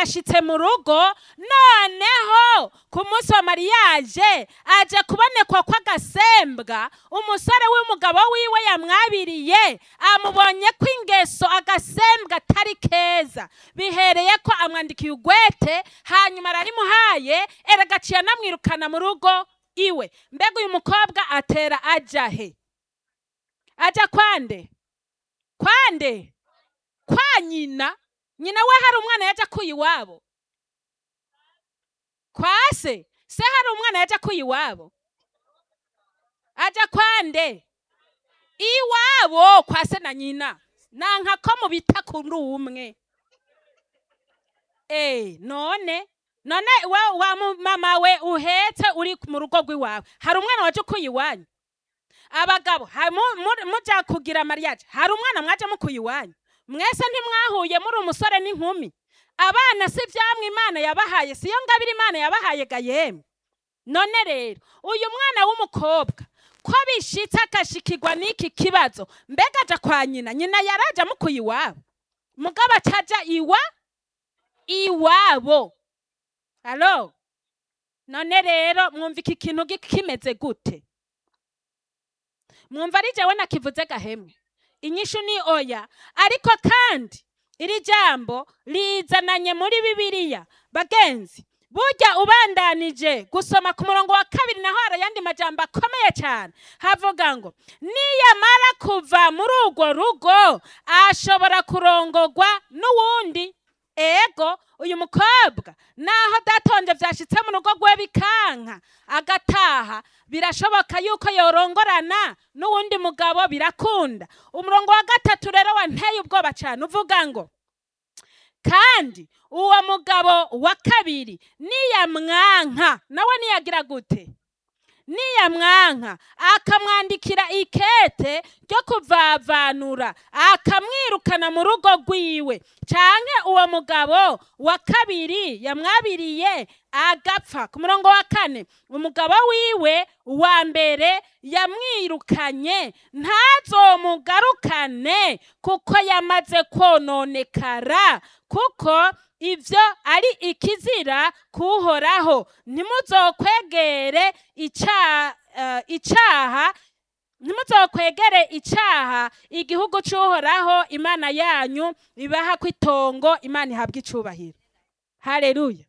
barashitse mu rugo noneho ku munsi wa mariyaje aje kubonekwa kw'agasembwa umusore w'umugabo wiwe yamwabiriye amubonye ko ingeso agasembwa atari keza bihereye ko amwandikiye ugwete hanyuma ararimuhaye eragaciye anamwirukana mu rugo iwe mbega uyu mukobwa atera aja he aja kwande kwande kwa nyina nyina we hari umwana yaje akuye iwabo kwa se se hari umwana yaje akuye iwabo aja kwande iwabo kwa se na nyina nanka ko mubita kuri umwe eh none none we wa mu- mama we uhetse uri mu rugo rw'iwawe hari umwana waje ukuye iwanyu abagabo ha- mu- mu- muja kugira mariyaje hari umwana mwaje mukuye iwanyu mwese ntimwahuye muri umusore n'inkumi abana si vyamwe imana yabahaye siyo ngabire imana yabahaye ga yemwe none rero uyu mwana w'umukobwa ko bishitse agashikirwa n'iki kibazo mbega aja kwa nyina nyina yaraje amukuye iwabo mugabo acaja iwa iwabo alo none rero mwumva iki kintu gi- kimeze gute mwumva ari jewe nakivuze gahemwe inyishu ni oya ariko kandi iri jambo rizananye muri bibiliya bagenzi burya ubandanije gusoma ku murongo wa kabiri naho hari ayandi majambo akomeye cyane havuga ngo niyamara kuva muri urwo rugo ashobora kurongorwa n'uwundi ego uyu mukobwa naho datonje vyashitse mu rugo rwe bikanka agataha birashoboka yuko yorongorana n'uwundi mugabo birakunda umurongo wa gatatu rero wanteye ubwoba cyane uvuga ngo kandi uwo mugabo wa kabiri niyamwanka nawe niyagira gute niyamwanka akamwandikira ikete ryo kuvavanura akamwirukana mu rugo rwiwe canke uwo mugabo wa kabiri yamwabiriye agapfa ku murongo wa kane umugabo wiwe wa mbere yamwirukanye ntazomugarukane kuko yamaze kononekara kuko ivyo ari ikizira kuhoraho ntimuzokwegere ica- eh, icaha ntimuzokwegere icaha igihugu c'uhoraho imana yanyu ibaha kw'itongo imana ihabwa icubahiro haleluya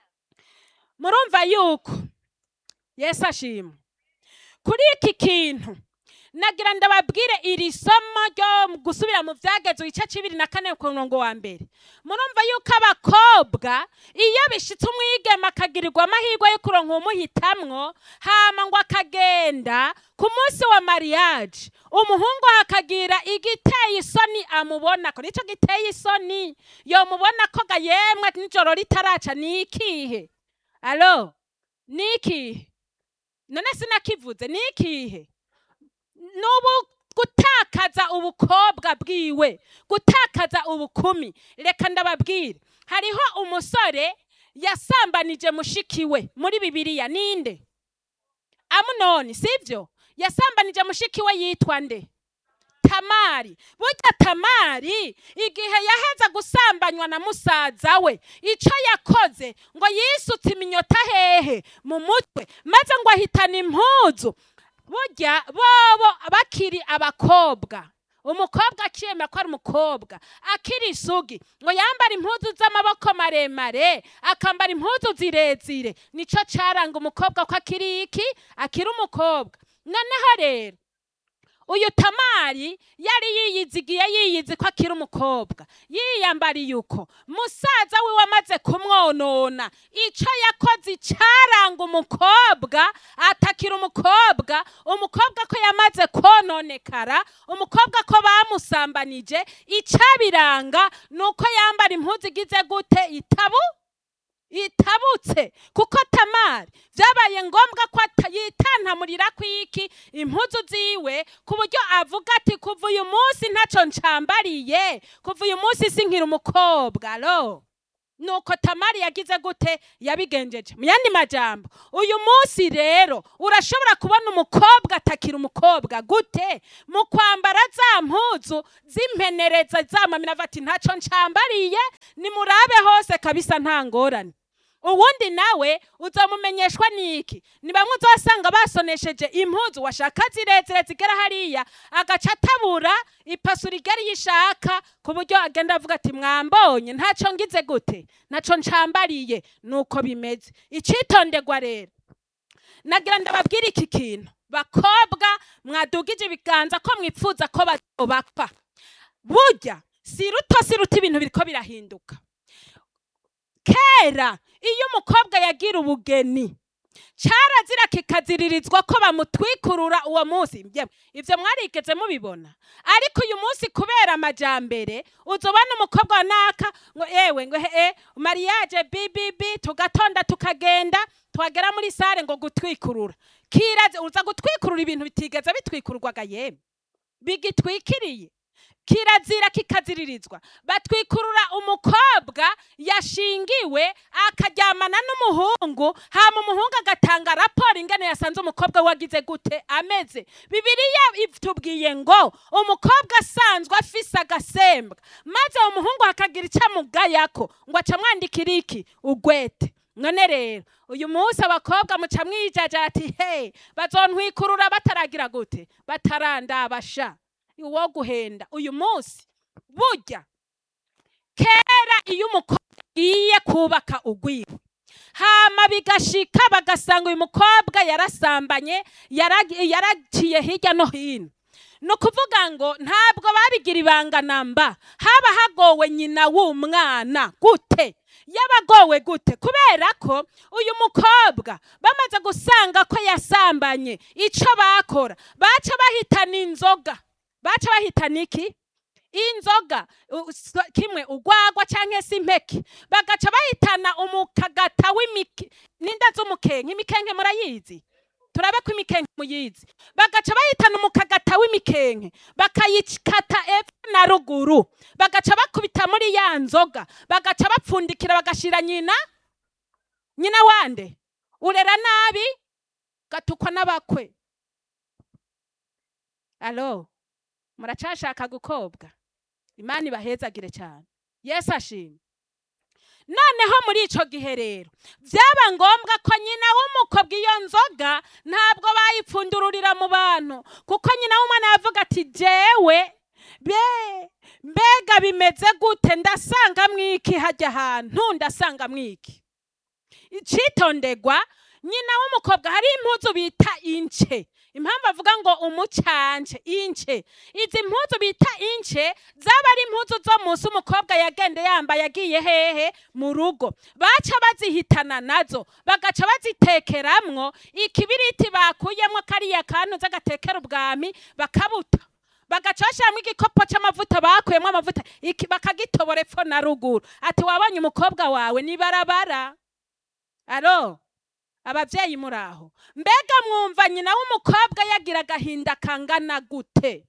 murumva yuko yesu ashimwe kuri iki kintu nagira ndababwire iri somo ryo mu gusubira mu vyagezwe igice c'ibiri na kane ku murongo wa mbere murumva yuko abakobwa iyo bishitse umwigeme akagirirwa amahirwe yo kuronka umuhitamwo hama ngo akagenda ku munsi wa mariage umuhungu hakagira igiteye isoni amubona ko nico giteye isoni yomubona ko ga yemwe nijoro ritaraca ni ikihe alo ni ikihe none sinakivuze ni ikihe nubu gutakaza ubukobwa bwiwe gutakaza ubukumi reka ndababwire hariho umusore yasambanije mushikiwe muri bibiliya ninde amunoni sivyo yasambanije mushikiwe yitwa nde tamari burya tamari igihe yaheza gusambanywa na musaza we ico yakoze ngo yisutse iminyota hehe mu mutwe maze ngo ahitana impuzu burya bobo bakiri abakobwa umukobwa akiyemera ko ari umukobwa akiri isugi ngo yambara impuzu z'amaboko maremare akambara impuzu zirezire nico caranga umukobwa ko akiri iki akiri umukobwa noneho rero uyu tamari yari yiyizigiye yiyizi ko akiri umukobwa yiyambariye uko musaza wiwe amaze kumwonona ico yakoze icaranga umukobwa atakira umukobwa umukobwa ko yamaze kononekara umukobwa ko bamusambanije icabiranga nuko yambara impuzu igize gute itabu itabutse kuko tamari byabaye ngombwa ko ata- yitantamurira kwiki impuzu ziwe ku buryo avuga ati kuva uyu munsi ntaco ncambariye kuva uyu munsi sinkira umukobwa alo nuko tamari yagize gute yabigenjeje mu yandi majambo uyu munsi rero urashobora kubona umukobwa atakira umukobwa gute mu kwambara za mpuzu z'impenereza zamamira ati ntaco ncambariye nimurabe hose kabisa nta ngorane uwundi nawe uzomumenyeshwa niki ni bamwe uzasanga basonesheje impuzu washaka zirezire zigera hariya agaca atabura ipasura igari yishaka ku buryo agenda avuga ati mwambonye ntaco ngize gute ntaco ncambariye nuko bimeze icitonderwa rero nagira ndababwira iki kintu bakobwa mwadugije ibiganza ko mwipfuza ko bazobakwa burya si ruto si ruto ibintu biriko birahinduka kera iyo umukobwa yagira ubugeni carazira kikaziririzwa ko bamutwikurura uwo munsi Yewe, ivyo mwarigeze mubibona ariko uyu munsi kubera amajambere uzobona umukobwa wa naka ngo ewe ngo he mariage bibibi tugatonda tukagenda twagera muri sare ngo gutwikurura kiraze uza gutwikurura ibintu bitigeze bitwikurwaga yemwe bigitwikiriye kirazira kikaziririzwa batwikurura umukobwa yashingiwe akaryamana n'umuhungu hama umuhungu agatanga raporo ingene yasanze umukobwa wagize gute ameze bibiliya itubwiye ngo umukobwa asanzwe afise agasembwa maze umuhungu hakagira icyo amugayako ngo aca amwandikira iki ugwete none rero uyu munsi abakobwa muca mwijaja ati he bazontwikurura bataragira gute batarandabasha uwo guhenda uyu munsi burya kera iyo umukobwa agiye kubaka ugwiwe hama bigashika bagasanga uyu mukobwa yarasambanye yara- yaraciye hirya no hino ni ukuvuga ngo ntabwo babigira ibanga namba haba hagowe nyina w'umwana gute yabagowe gute kubera ko uyu mukobwa bamaze gusanga ko yasambanye ico bakora baca bahitana inzoga baca bahitana iki inzoga u- s- kimwe ugwagwa canke se impeke bagaca bahitana umukagata w'imike n'inda z'umukenke imikenke murayizi turabe ko imikenke muyizi bagaca bahitana umukagata w'imikenke bakayikata epfo na ruguru bagaca bakubita muri ya nzoga bagaca bapfundikira bagashira nyina nyina wande urera nabi gatukwa n'abakwe alo muracashaka gukobwa imana ibahezagire cyane yesu ashimwe noneho muri ico gihe rero byaba ngombwa ko nyina w'umukobwa iyo nzoga ntabwo bayipfundururira mu bantu kuko nyina w'umwana yavuga ati jewe be mbega bimeze gute ndasanga mwiki hajya ahantu ndasanga mwiki icitondegwa nyina w'umukobwa hari impuzu bita ince impamvu avuga ngo umucance ince izi mpuzu bita ince zaba ari impuzu zo munsi umukobwa yagende yambaye agiye hehe mu rugo baca bazihitana nazo bagaca bazitekeramwo ikibiriti bakuyemwo kariya kantu z'agatekera ubwami bakabuta bagaca bashyiramo igikopo cy'amavuta bakuyemo amavuta iki bakagitobora epfo na ruguru ati wabonye umukobwa wawe ni barabara aro ababyeyi muri aho mbega mwumva nyina w'umukobwa yagira agahinda kangana gute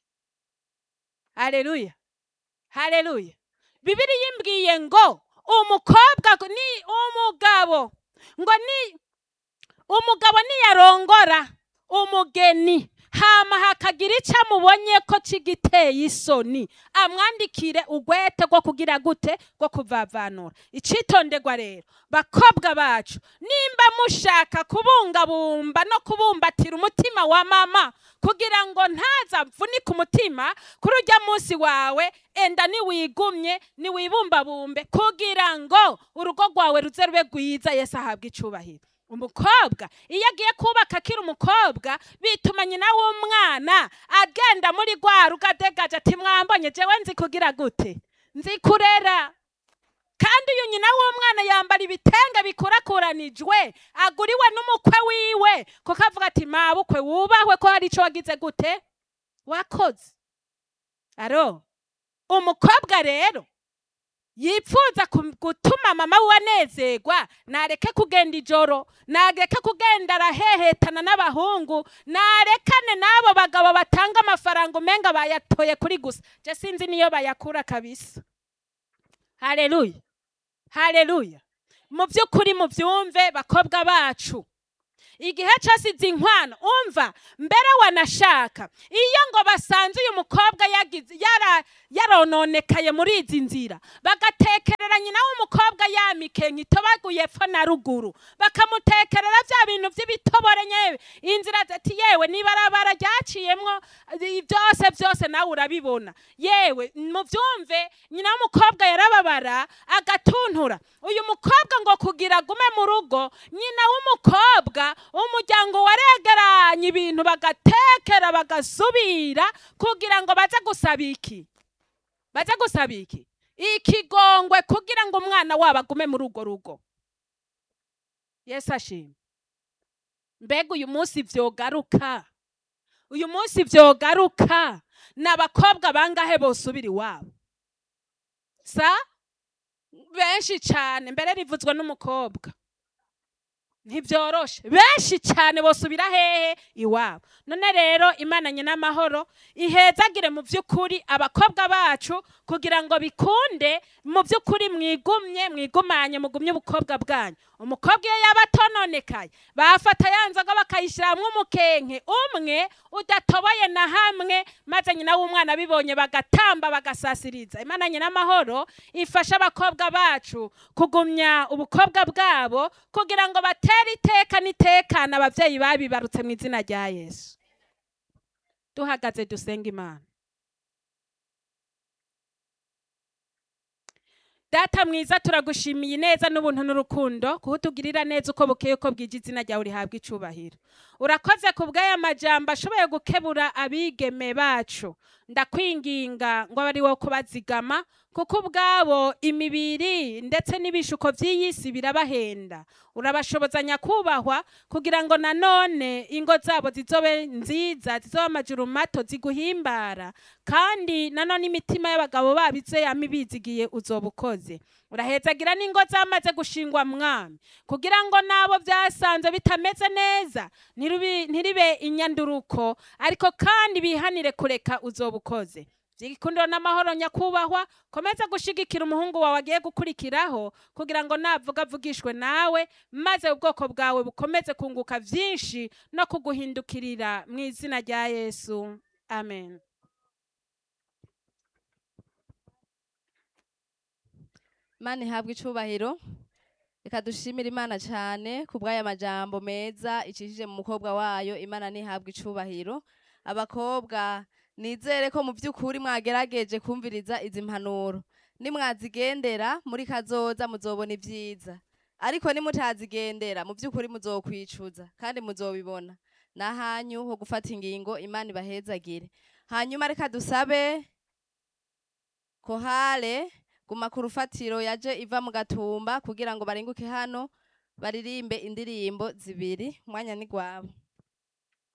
hareruya hareruya bibiri yimbwiye ngo umukobwa ni umugabo ngo ni umugabo niyarongora umugeni hama hakagira icyo amubonye ko kigiteye isoni amwandikire ugwete rwo kugira gute rwo kuvavanura icitonderwa rero bakobwa bacu nimba mushaka kubungabumba no kubumbatira umutima wa mama kugira ngo ntaza mvunike umutima kuri ujya munsi wawe enda niwigumye niwibumbabumbe kugira ngo urugo rwawe ruze rube rwiza yesu ahabwe icubahiro umukobwa iyo agiye kubaka akiri umukobwa bituma nyina w'umwana agenda muri rwa rugo adegaje ati mwambonye jewe nzi kugira gute nzi kurera kandi uyu nyina w'umwana yambara ibitenge bikurakuranijwe aguriwe n'umukwe wiwe kuko avuga ati mabukwe wubahwe ko hari icyo wagize gute wakoze aro umukobwa rero yipfuza ku- gutuma mama we anezerwa nareke kugenda ijoro nareke kugenda arahehetana n'abahungu narekane n'abo bagabo batanga amafaranga umenga bayatoye kuri gusa je sinzi niyo bayakura kabisa haleluya haleluya mu by'ukuri mubyumve bakobwa bacu igihe cyose izi nkwano umva mbere wanashaka iyo ngo basanze uyu mukobwa yagize yara yarononekaye muri izi nzira bagatekerera nyina w'umukobwa yamikenye itobaguye epfo na ruguru bakamutekerera bya bintu by'ibitobore nyewe inzira ati yewe n'ibarabara ryaciyemwo i- byose byose nawe urabibona yewe mubyumve nyina w'umukobwa yarababara agatuntura uyu mukobwa ngo kugira agume mu rugo nyina w'umukobwa umuryango waregeranye ibintu bagatekera bagasubira kugira ngo baze gusaba iki baze gusaba iki ikigongwe kugira ngo umwana wabo agume muri urwo rugo yesu ashimwe mbega uyu munsi byogaruka uyu munsi byogaruka ni abakobwa bangahe bosubira iwabo sa benshi cyane mbere rivuzwe n'umukobwa ntibyoroshe benshi cyane bosubira hehe iwabo none rero imana n'amahoro ihezagire mu by'ukuri abakobwa bacu kugira ngo bikunde mu by'ukuri mwigumye mwigumanye mugumye ubukobwa bwanyu umukobwa iyo yaba atononekaye bafata ya nzoga bakayishyiramo umukenke umwe udatoboye na hamwe maze nyina w'umwana abibonye bagatamba bagasasiriza imana n'amahoro ifasha abakobwa bacu kugumya ubukobwa bwabo kugira ngo batere iteka n'itekana ababyeyi babibarutse mu izina rya yesu duhagaze dusenga imana data mwiza turagushimiye neza n'ubuntu n'urukundo kuko utugirira neza uko bukeye uko bwije izina ryawe rihabwa icubahiro urakoze ku bw'aya majambo ashoboye gukebura abigeme bacu ndakwinginga ngo abe ari wo kubazigama kuko ubwabo imibiri ndetse n'ibishuko by'iyi si birabahenda urabashoboza nyakubahwa kugira ngo nanone ingo zabo zizobe nziza zizobe amajuru mato ziguhimbara kandi nanone imitima y'abagabo babo ize yama ibizigiye uzoba ukoze urahezagira n'ingo zamaze gushingwa mwami kugira ngo nabo byasanze bitameze neza ntirubi- ntiribe inyanduruko ariko kandi bihanire kureka uzoba ukoze by'igikundiro n'amahoro nyakubahwa komeza gushigikira umuhungu wawe agiye gukurikiraho kugira ngo navuga avugishwe nawe maze ubwoko bwawe bukomeze kunguka byinshi no kuguhindukirira mu izina rya yesu amen Imana ihabwe icubahiro reka dushimire imana cyane ku bw'aya majambo meza icishije mu mukobwa wayo imana ntihabwe icubahiro abakobwa nizere ko mu by'ukuri mwagerageje kumviriza izi mpanuro nimwazigendera muri kazoza muzobona ibyiza ariko nimutazigendera mu by'ukuri muzokwicuza kandi muzobibona n'ahanyu ho gufata ingingo imana ibahezagire hanyuma reka dusabe kohale guma ku rufatiro yaje iva mu gatumba kugira ngo barenguke hano baririmbe indirimbo zibiri umwanya ni gwabo